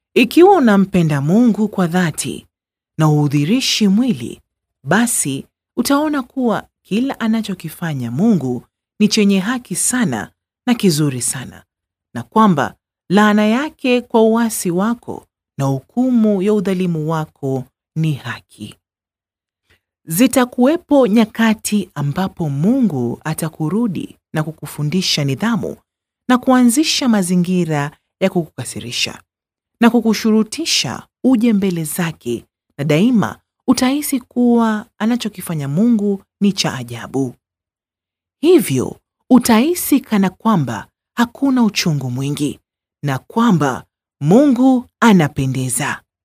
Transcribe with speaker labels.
Speaker 1: Ikiwa unampenda Mungu kwa dhati na uhudhirishi mwili, basi utaona kuwa kila anachokifanya Mungu ni chenye haki sana na kizuri sana, na kwamba laana yake kwa uasi wako na hukumu ya udhalimu wako ni haki. Zitakuwepo nyakati ambapo Mungu atakurudi na kukufundisha nidhamu na kuanzisha mazingira ya kukukasirisha na kukushurutisha uje mbele zake, na daima utahisi kuwa anachokifanya Mungu ni cha ajabu. Hivyo utahisi kana kwamba hakuna uchungu mwingi na kwamba Mungu anapendeza.